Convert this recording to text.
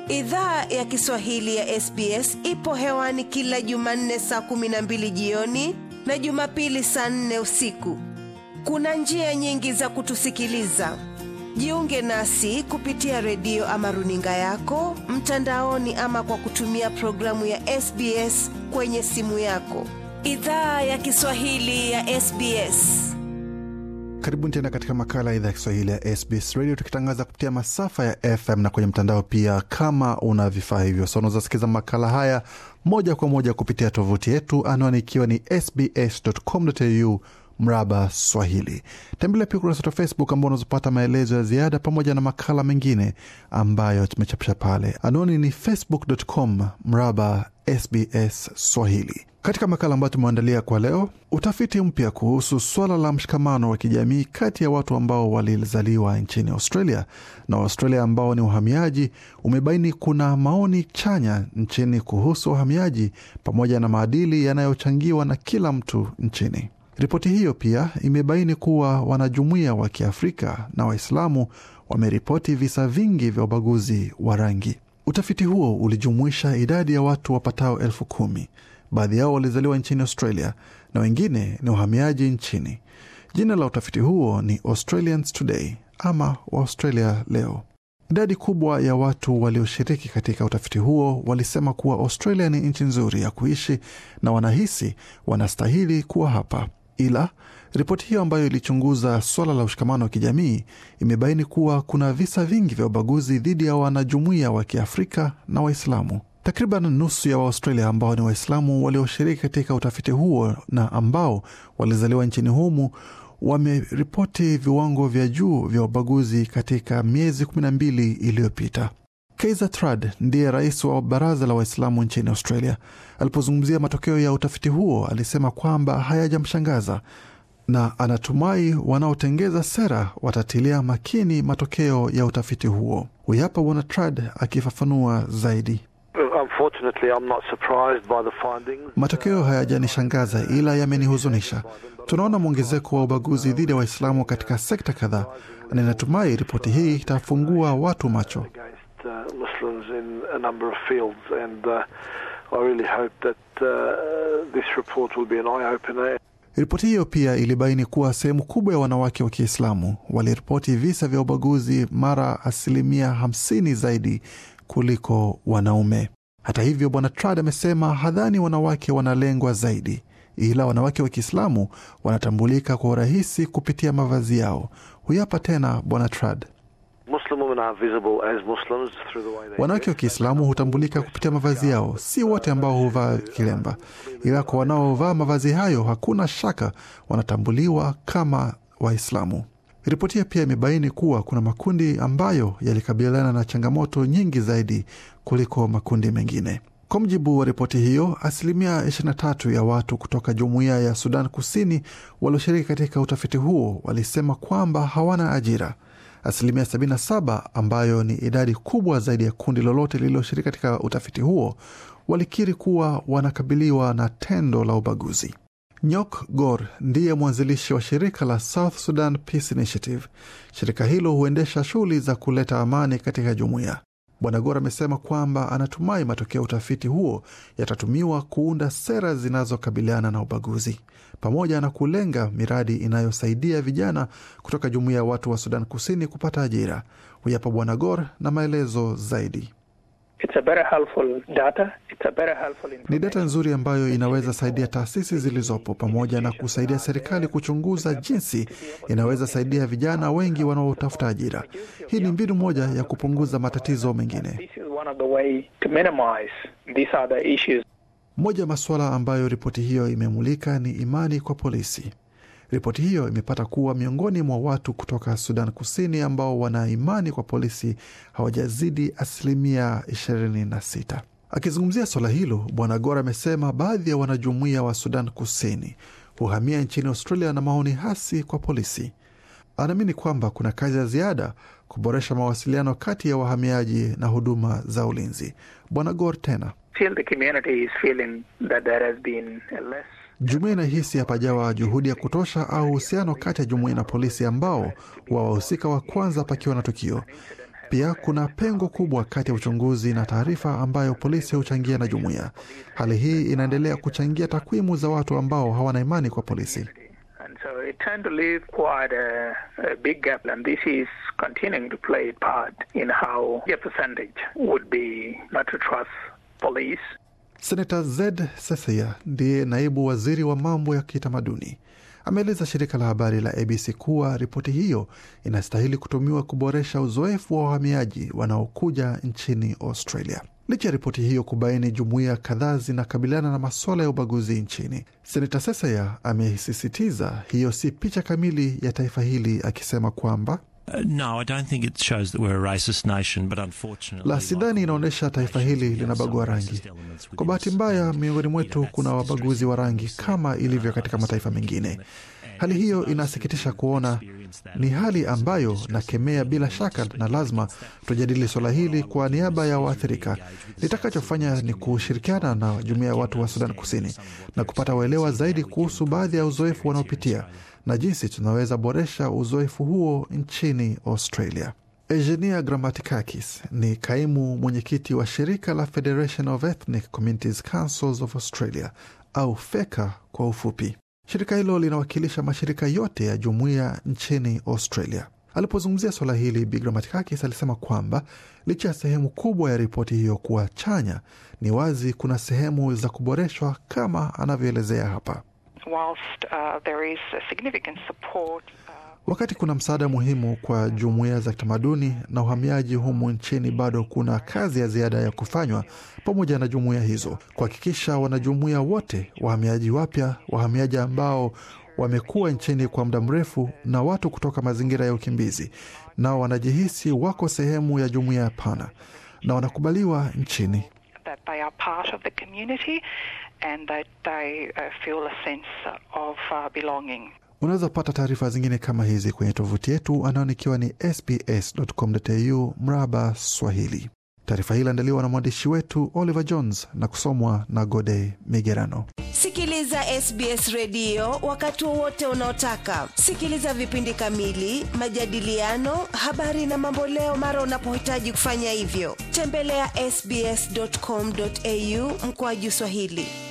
Idhaa ya Kiswahili ya SBS ipo hewani kila Jumanne saa kumi na mbili jioni na Jumapili saa nne usiku. Kuna njia nyingi za kutusikiliza. Jiunge nasi kupitia redio ama runinga yako mtandaoni, ama kwa kutumia programu ya SBS kwenye simu yako. Idhaa ya Kiswahili ya SBS. Karibuni tena katika makala ya idhaa ya Kiswahili ya SBS Radio, tukitangaza kupitia masafa ya FM na kwenye mtandao pia. Kama una vifaa hivyo, so unaweza sikiza makala haya moja kwa moja kupitia tovuti yetu, anwani ikiwa ni sbs.com.au mraba Swahili. Tembelea pia ukurasa wetu wa Facebook ambao unazopata maelezo ya ziada pamoja na makala mengine ambayo tumechapisha pale. Anwani ni facebook.com mraba SBS Swahili. Katika makala ambayo tumeandalia kwa leo, utafiti mpya kuhusu swala la mshikamano wa kijamii kati ya watu ambao walizaliwa nchini Australia na Waustralia ambao ni wahamiaji umebaini kuna maoni chanya nchini kuhusu wahamiaji pamoja na maadili yanayochangiwa na kila mtu nchini. Ripoti hiyo pia imebaini kuwa wanajumuiya wa Kiafrika na Waislamu wameripoti visa vingi vya ubaguzi wa rangi. Utafiti huo ulijumuisha idadi ya watu wapatao elfu kumi. Baadhi yao walizaliwa nchini Australia na wengine ni wahamiaji nchini. Jina la utafiti huo ni Australians Today ama Australia leo. Idadi kubwa ya watu walioshiriki katika utafiti huo walisema kuwa Australia ni nchi nzuri ya kuishi na wanahisi wanastahili kuwa hapa. Ila ripoti hiyo ambayo ilichunguza swala la ushikamano wa kijamii imebaini kuwa kuna visa vingi vya ubaguzi dhidi ya wanajumuiya wa Kiafrika na Waislamu. Takriban nusu ya Waaustralia ambao ni Waislamu walioshiriki katika utafiti huo na ambao walizaliwa nchini humu wameripoti viwango vya juu vya ubaguzi katika miezi kumi na mbili iliyopita. Kaiser Trad ndiye rais wa baraza la Waislamu nchini Australia. Alipozungumzia matokeo ya utafiti huo, alisema kwamba hayajamshangaza na anatumai wanaotengeza sera watatilia makini matokeo ya utafiti huo. Huyu hapa Bwana Trad akifafanua zaidi. Matokeo hayajanishangaza ila yamenihuzunisha. Tunaona mwongezeko wa ubaguzi dhidi ya Waislamu katika sekta kadhaa, na ninatumai ripoti hii itafungua watu macho. Ripoti hiyo pia ilibaini kuwa sehemu kubwa ya wanawake wa Kiislamu waliripoti visa vya ubaguzi mara asilimia hamsini zaidi kuliko wanaume. Hata hivyo, bwana Trad amesema hadhani wanawake wanalengwa zaidi, ila wanawake wa Kiislamu wanatambulika kwa urahisi kupitia mavazi yao. Huyu hapa tena bwana Trad. Wanawake wa Kiislamu hutambulika kupitia mavazi yao, si wote ambao huvaa kilemba, ila kwa wanaovaa mavazi hayo hakuna shaka wanatambuliwa kama Waislamu. Ripoti hiyo pia imebaini kuwa kuna makundi ambayo yalikabiliana na changamoto nyingi zaidi kuliko makundi mengine. Kwa mujibu wa ripoti hiyo, asilimia 23 ya watu kutoka jumuiya ya Sudan Kusini walioshiriki katika utafiti huo walisema kwamba hawana ajira. Asilimia 77 ambayo ni idadi kubwa zaidi ya kundi lolote lililoshiriki katika utafiti huo walikiri kuwa wanakabiliwa na tendo la ubaguzi. Nyok Gor ndiye mwanzilishi wa shirika la South Sudan Peace Initiative. Shirika hilo huendesha shughuli za kuleta amani katika jumuiya. Bwana Gor amesema kwamba anatumai matokeo ya utafiti huo yatatumiwa kuunda sera zinazokabiliana na ubaguzi pamoja na kulenga miradi inayosaidia vijana kutoka jumuiya ya watu wa Sudan Kusini kupata ajira. Huyapa Bwana Gor na maelezo zaidi. It's a very helpful data. It's a very helpful Ni data nzuri ambayo inaweza saidia taasisi zilizopo pamoja na kusaidia serikali kuchunguza jinsi inaweza saidia vijana wengi wanaotafuta ajira. Hii ni mbinu moja ya kupunguza matatizo mengine. This is one of the way to minimize these other issues. Moja ya masuala ambayo ripoti hiyo imemulika ni imani kwa polisi. Ripoti hiyo imepata kuwa miongoni mwa watu kutoka Sudan Kusini ambao wana imani kwa polisi hawajazidi asilimia 26. Akizungumzia swala hilo, Bwana Gora amesema baadhi ya wanajumuiya wa Sudan Kusini huhamia nchini Australia na maoni hasi kwa polisi. Anaamini kwamba kuna kazi ya ziada kuboresha mawasiliano kati ya wahamiaji na huduma za ulinzi. Bwana Gor tena Still the community is feeling that there has been a less Jumuiya inahisi hapajawa juhudi ya kutosha au uhusiano kati ya jumuiya na polisi ambao wa wahusika wa kwanza pakiwa na tukio. Pia kuna pengo kubwa kati ya uchunguzi na taarifa ambayo polisi huchangia na jumuiya. Hali hii inaendelea kuchangia takwimu za watu ambao hawana imani kwa polisi. And so it turned to leave quite a, a big gap, and this is continuing to play a part in how a percentage would be not to trust police. Senata Zed Sethia ndiye naibu waziri wa mambo ya kitamaduni ameeleza shirika la habari la ABC kuwa ripoti hiyo inastahili kutumiwa kuboresha uzoefu wa wahamiaji wanaokuja nchini Australia. Licha ya ripoti hiyo kubaini jumuiya kadhaa zinakabiliana na masuala ya ubaguzi nchini, senata Sesaya amesisitiza hiyo si picha kamili ya taifa hili, akisema kwamba Uh, no, I don't think it shows that we're a racist nation, but unfortunately, la sidhani inaonyesha taifa hili linabagua rangi. Kwa bahati mbaya, miongoni mwetu kuna wabaguzi wa rangi kama ilivyo katika mataifa mengine. Hali hiyo inasikitisha kuona, ni hali ambayo nakemea bila shaka, na lazima tujadili suala hili kwa niaba ya waathirika. Nitakachofanya ni kushirikiana na jumuiya ya watu wa Sudan Kusini na kupata uelewa zaidi kuhusu baadhi ya uzoefu wanaopitia na jinsi tunaweza boresha uzoefu huo nchini Australia. Eugenia Grammatikakis ni kaimu mwenyekiti wa shirika la Federation of Ethnic Communities Councils of Australia au FECA kwa ufupi. Shirika hilo linawakilisha mashirika yote ya jumuiya nchini Australia. Alipozungumzia suala hili, Bi Grammatikakis alisema kwamba licha ya sehemu kubwa ya ripoti hiyo kuwa chanya, ni wazi kuna sehemu za kuboreshwa kama anavyoelezea hapa. whilst uh, there is a significant support uh, Wakati kuna msaada muhimu kwa jumuiya za kitamaduni na uhamiaji humu nchini, bado kuna kazi ya ziada ya kufanywa pamoja na jumuiya hizo kuhakikisha wanajumuiya wote, wahamiaji wapya, wahamiaji ambao wamekuwa nchini kwa muda mrefu na watu kutoka mazingira ya ukimbizi, nao wanajihisi wako sehemu ya jumuiya pana na wanakubaliwa nchini. that they are part of the community and that they uh, feel a sense of uh, belonging. Unaweza pata taarifa zingine kama hizi kwenye tovuti yetu anaonikiwa ni sbs.com.au mraba Swahili. Taarifa hii iliandaliwa na mwandishi wetu Oliver Jones na kusomwa na Gode Migerano. Sikiliza SBS redio wakati wowote unaotaka. Sikiliza vipindi kamili, majadiliano, habari na mamboleo mara unapohitaji kufanya hivyo. Tembelea ya sbs.com.au mkoaju Swahili.